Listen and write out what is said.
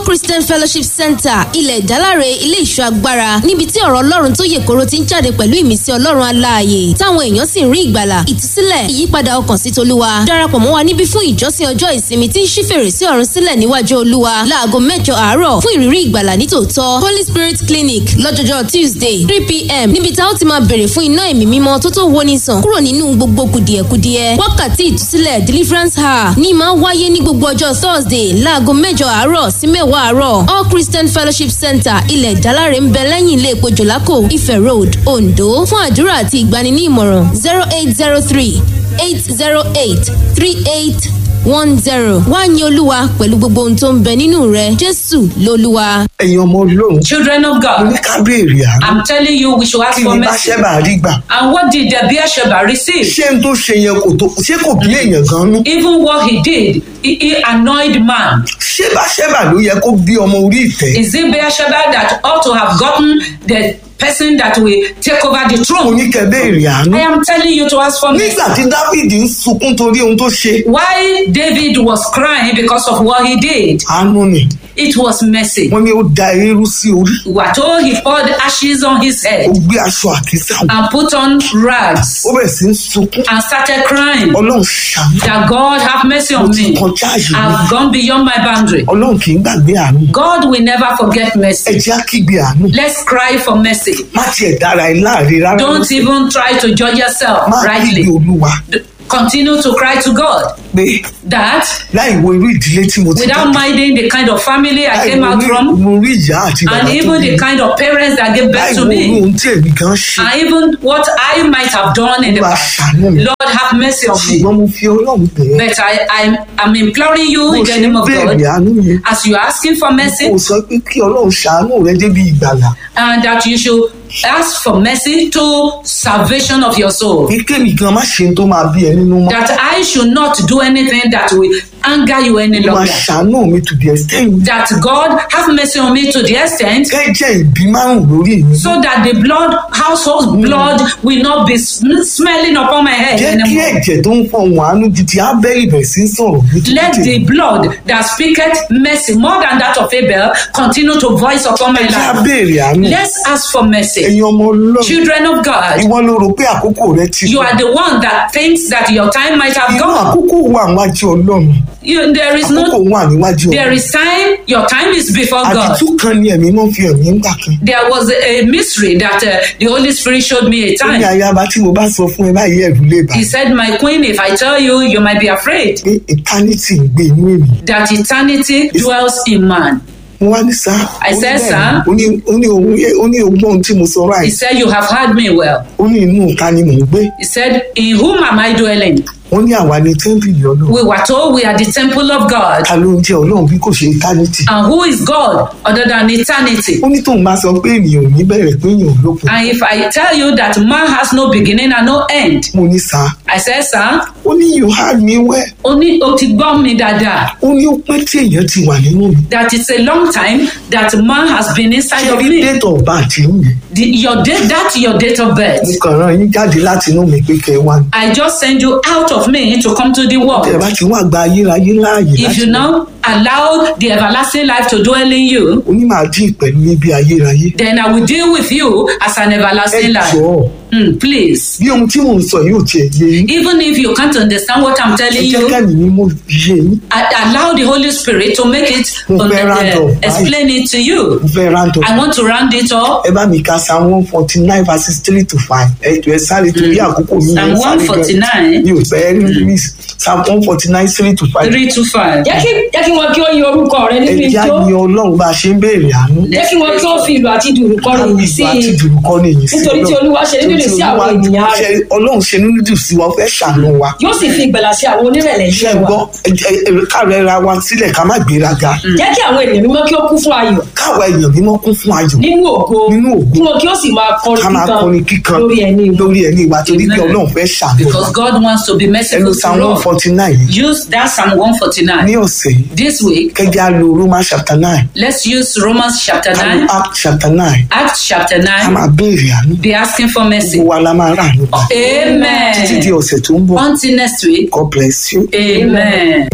christian fellowship center ilẹ̀ ìdáláre ilé ìṣọ́ agbára níbi tí ọ̀rọ̀ ọlọ́run tó yè koro ti ń jáde pẹ̀lú ìmísí ọlọ́run aláàyè táwọn èèyàn sì ń rí ìgbàlà ìtúsílẹ̀ ìyípadà ọkàn sí tolúwa darapọ̀ mọ́ wa níbí fún ìjọsìn ọjọ́ ìsinmi tí ń ṣí fèrèsé ọ̀run sílẹ̀ níwájú olúwa láago mẹ́jọ àárọ̀ fún ìrírí ìgbàlà nítòótọ́ holy spirit clinic lọ́jọ́jọ́ tuesday three pm níbi tá ó ti máa bèrè fún iná ẹ̀mí mímọ́ tó tó woni sàn kúrò nínú gbogbo kùdìẹ̀kudiẹ wákàtí ìtúsílẹ̀ deliverance hour ní máa wáyé ní gbogbo ọjọ́ thursday láago mẹ́jọ àárọ̀ sí mẹ́wàá àárọ̀ all christian fellowship center ilẹ̀ ìdáláre ń bẹ lẹ́yìn ilé epo jòlákò ife road ondo fún àdúrà àti ìgbani ní ìmọ̀ràn zero eight zero three eight zero eight three eight one zero wá ní olúwa pẹ̀lú gbogbo ohun tó ń bẹ nínú rẹ jésù lolúwa. ẹ̀yin ọmọ ọlọ́run Children of mo God, ní ká béèrè àánú I'm telling you, we should ask kí for ni bá mercy. ṣẹ́bà rí gbà And what did the Beersheba receive? ṣé n tó ṣe yẹn kò tó ṣé kò bí èèyàn gan nú Even what he did, he, he annoyed man. ṣé bá ṣẹ́bà ló yẹ kó bí ọmọ orí ìtẹ́ Is it Beersheba that ought to have gotten the person that will take over the mo throne? ní kẹ́ béèrè àánú I am telling you to ask for mercy. nígbà tí dáfídì ń sunkún torí ohun tó ṣe Why David was crying because of what he did? àánú ni It was mercy. wọ́n ní ó da eérú sí orí We were told he poured ashes on his ó head gbé aṣọ àkísà wọ̀, and put on rags ó bẹ̀rẹ̀ sí ń sunkún and started crying ọlọ́run ṣàánú that God have mercy mo on ti me. kọjá àyè mi I've gone beyond my boundary. ọlọ́run kì í gbàgbé àánú God will never forget ẹ mercy. jẹ́ á kígbe àánú Let's cry for mercy. má tiẹ̀ dára ẹ láàrin rárá Don't even try to judge yourself má rightly. kígbe olúwa D- Continue to cry to God pé that láì wo irú ìdílé tí mo ti without minding the kind of family I láì came wo out irú- from mo rí ìyá àti bàbá and tó even bí the mi. kind of parents that gave láì birth to wo irú me ohun tí èmi gan ṣe and even what I might have done in the olúwa past. ṣàánú mi Lord have mercy on me. ṣùgbọ́n mo fi ọlọ́run bẹ̀ ẹ́ But I, I'm, I'm imploring you bó in ṣe the ń name of béèrè God àánú yẹn as you are asking for mercy kò sọ pé kí ọlọ́run ṣàánú rẹ débi ìgbàlà and that you should ask for mercy to salvation of your soul. ní kémi gan má ṣe tó máa bí ẹ nínú mọ́ That I should not do anything that will anger you any olúwa longer. ṣàánú mi to the extent That God have mercy on me to the extent kẹ́jẹ́ ìbí márùn lórí mi so that the blood, household blood, will not be sm- smelling upon my head jẹ́ kí anymore. ẹ̀jẹ̀ tó ń fọhùn àánú di ti abẹ́rẹ́ ìbẹ̀rẹ̀ sí ń sọ̀rọ̀ Let the blood that speaketh mercy more than that of Abel continue to voice upon my ẹ̀jẹ̀ life. abẹ́rẹ́ àánú Let's ask for mercy. ẹ̀yin ọmọ ọlọ́run Children of God, ìwọ ló rò pé àkókò rẹ ti you lọ. are the one that thinks that your time might have inú gone. àkókò wà níwájú ọlọ́run You, there is àkókò no, wà níwájú there ọlọ́run is time. Your time is before God. àdìtú kan ni ẹ̀mí mọ́ fi ẹ̀mí ń gbà kan There was a, a mystery that uh, the Holy Spirit showed me a ó ní time. ayaba tí mo bá sọ fún ẹ báyìí ẹ̀rù lè bà He said, My queen, if I tell you, you might be afraid pé eternity ń gbé inú èmi that eternity dwells in man. mo wá ní sá I said, sir. ó ní ó ní òun yẹ- ó ní ogún ohun tí mo sọ He ráì said, You have heard me well. ó ní inú ìta ni mò ń gbé He said, In whom am I dwelling? ó ní àwa ni tẹ́ḿpìlì ọlọ́run We were told we are the temple of God. ta ló ń jẹ́ ọlọ́run bí kò ṣe eternity And who is God other than eternity? ó ní tóun bá sọ pé ènìyàn ò ní bẹ̀rẹ̀ pé èèyàn ò lópin And if I tell you that man has no beginning and no end, mo ní sá I said, Sir, ó ní you had me well ó ní o ti gbọ́ mi dáadáa. ó ní ó pẹ́ tí èèyàn ti wà nínú mi That it's a long time that man has been inside ṣe of rí me. date of birth yín yẹn The, your date, that's your date of mo birth. kàn rán yín jáde láti inú mi pé kẹ́ ẹ wá ní. I just send you out of me to come to the tẹ́ ẹ world. bá ti wá gba ayérayé láàyè If láti you now allow the everlasting life to dwell in you, onímọ̀ dín pẹ̀lú níbi ayérayé then I will deal with you as an ẹ everlasting life. jọ̀ọ́ Hmm, please. bí ohun tí mò ń sọ yóò tiẹ̀ yé yín Even if you can't understand what I'm ẹ telling jẹ́ you, kẹ́mi ní mo yé yín I allow the Holy Spirit to make it, Mo uh, fẹ́ round up, bye. explain it to you. mo fẹ́ rántọ́ I want to round it up. ẹ bá mi ka psalm one forty nine verses three to five ẹ jọ ẹ sáré torí àkókò mi Psalm ẹ sáré 149. mi ò fẹ́ rí psalm one forty nine three to five Three to five. jẹ́ kí jẹ́ kí wọn kí ó yin orúkọ rẹ ẹ nínú jẹ́ ijó àyè ọlọ́run bá a ṣe ń béèrè àánú jẹ́ kí wọn kí ó fi ìlú àti dùrù kọrin yìí sí àti i dùrù kọ́ ni èyí sí nítorí tí olúwa ṣe nínú sí àwọn ènìyàn rẹ̀ Ṣe- ọlọ́run ṣe nínú dùn sí wa ó fẹ́ ṣàánú wa yóò sì fi ìgbàlà sí àwọn onírẹ̀lẹ̀ ṣe iṣẹ́ wa gbọ́ káàrọ̀ ra wa sílẹ̀ ká má gbéraga jẹ́ kí àwọn ènìyàn mímọ́ kí ó kún fún ayọ̀ káwa èèyàn mímọ́ kún fún ayọ̀ nínú ògo Nínú ògo. kí wọn kí ó sì máa kọrin ká máa kọrin kíkan lórí ẹni wọn. lórí ẹni wa torí pé Amen. ọlọ́run fẹ́ ṣàánú wa Because God wants to be ẹnu merciful psalm to one all. forty nine yìí Use that Psalm 149. ní ọ̀sẹ̀ yìí This week, kẹjá lo Romans chapter nine let's use Romans chapter ká lo 9, Act chapter nine Acts chapter ká 9. máa béèrè àánú Be asking for mercy. gbogbo wa la máa rà àánú gbà títí di Amen. ọ̀sẹ̀ tó ń bọ̀ Until next week. God bless you. Amen.